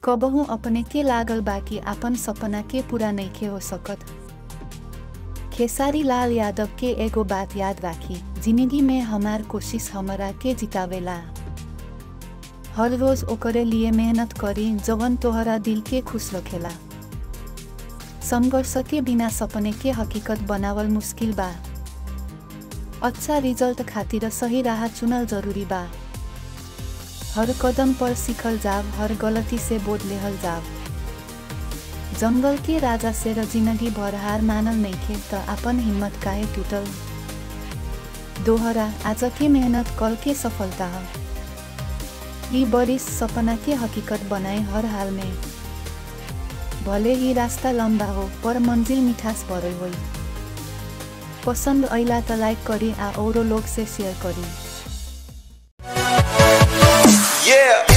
कबहू अपने के लागल बाकी आपन सपना के पूरा नइखे हो सकत खेसारी लाल यादव के एगो बात याद राखी जिंदगी में हमार कोशिश हमरा के जितावेला हर रोज ओकरे लिए मेहनत करी जवन तोहरा दिल के खुश रखेला संघर्ष के बिना सपने के हकीकत बनावल मुश्किल बा अच्छा रिजल्ट खातिर सही राह चुनल जरूरी बा हर कदम पर सीखल जाब हर गलती से बोध लेहल जाब जंगल के राजा से र जिंदगी भर हार मानल नइखे त आपन हिम्मत काहे टूटल दोहरा आज के मेहनत कल के सफलता ह यी बरिस सपना के हकीकत बनाए हर हाल में भले ही रास्ता लंबा हो पर मंजिल मिठास भरे होई पसंद ऐला त लाइक करी आ औरो लोग से शेयर करी Yeah.